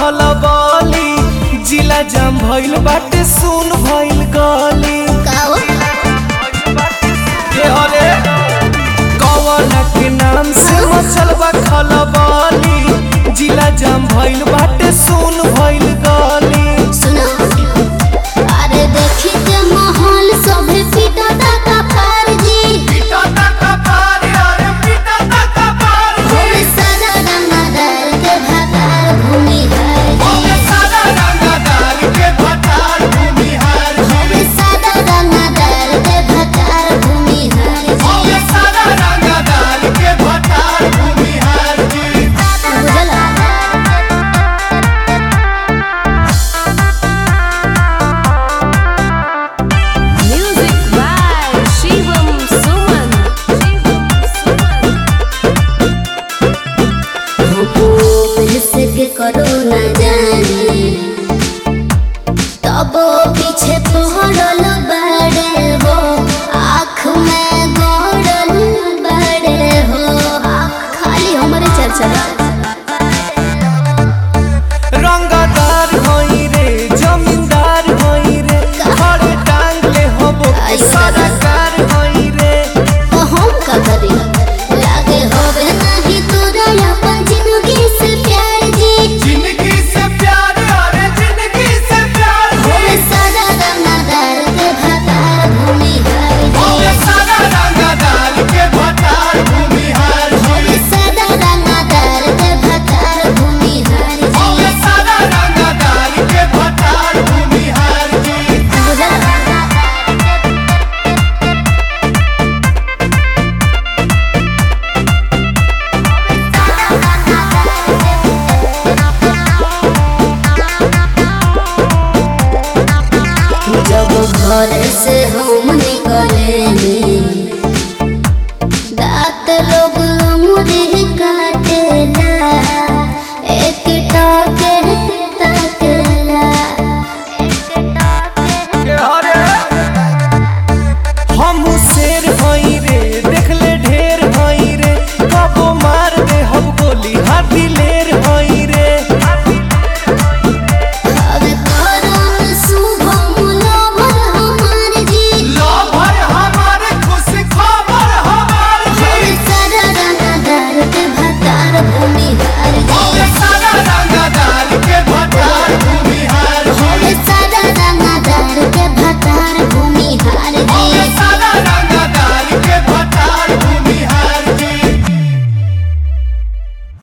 खलबली जिला जाम भइल बाटे सुन भइल गली काओ के हले कवन के नाम से मचल बा खलबली जिला जाम भइल बाटे सुन भइल गली सुनो अरे देखी के माहौल सभे पीटा का पार जी भूमि सादा रंगदार के भातार भूमि है जी भूमि सादा रंगदार के भातार भूमि है जी बुझला Music by Shivam Suman. के करो न जाने तब पीछे पहरल बड़े हो आँख में गड़ल बड़े हो खाली हमारे चर्चा रंगदार होई रे जमींदार होई रे घरे टांग ले हबो सरकार होई रे तो हम का करी लागे होवे नहीं तोरा अपन जिंदगी से प्यार जी जिंदगी से प्यार अरे जिंदगी से प्यार भूमि सादा रंगदार के भातार भूमि है जी सारा रंगदार के भटार भूमिहार भूमि सादा रंगदार के भातार भूमि है जी सारा रंगदार के भटार भूमिहार जी बुझला जब घर से